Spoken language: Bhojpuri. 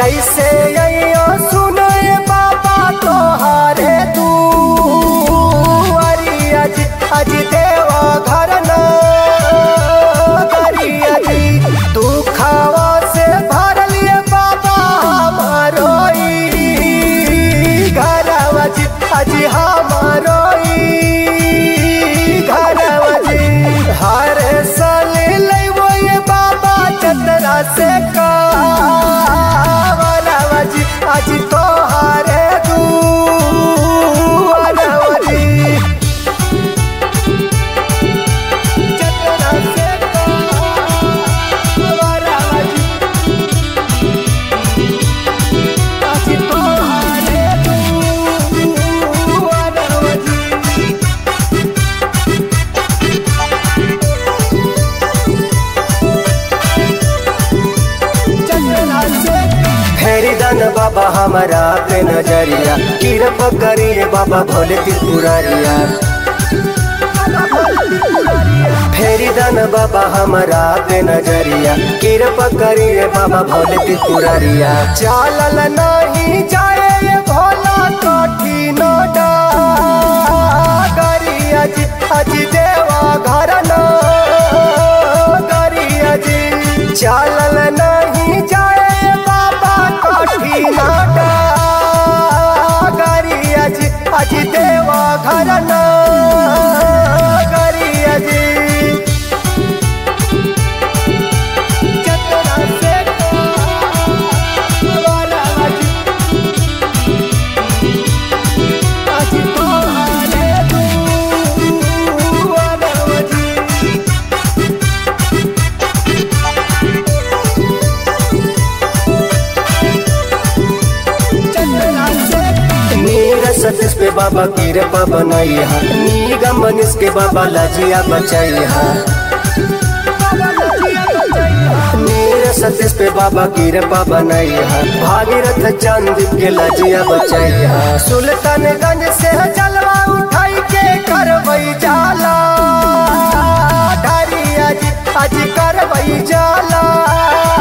कैसे अइयो सुनो ये बाबा तोहारे तू अरे अज अज देवा घर न करिया जी दुखावा से भरल ये बाबा हमारो ई घरवा जी अज हमारो ई घरवा जी हर साल लइबो ये बाबा चतरा से कावरवा जी अज तोहारे दुआरवा जी चतरा से कावरवा जी अज तोहारे दुआरवा जी फेरी दन बाबा हमारा पे नजरिया किरप करिए बाबा भोले त्रिपुरारिया फेरी दन बाबा हमारा पे नजरिया किरप करिए बाबा भोले त्रिपुरारिया चालल नहीं जाए ये भोला कठिन गरिया जी अज देवा घर न गरिया जी चालल नहीं जाए बाबा कठिन गरिया जी अज देवा घर न गरिया जी चतरा से कावरवा जी, अज तोहारे दुआरवा जी। नीर सतीश पे बाबा कृपा बनैहा निगम मनीष के बाबा लजिया बचैहा नीर सतीश पे बाबा कृपा बनैहा भागीरथ चंद के लजिया बचैहा सुल्तानगंज से जलवा उठाई के करवई जाला ढारी अज अज करवई जाला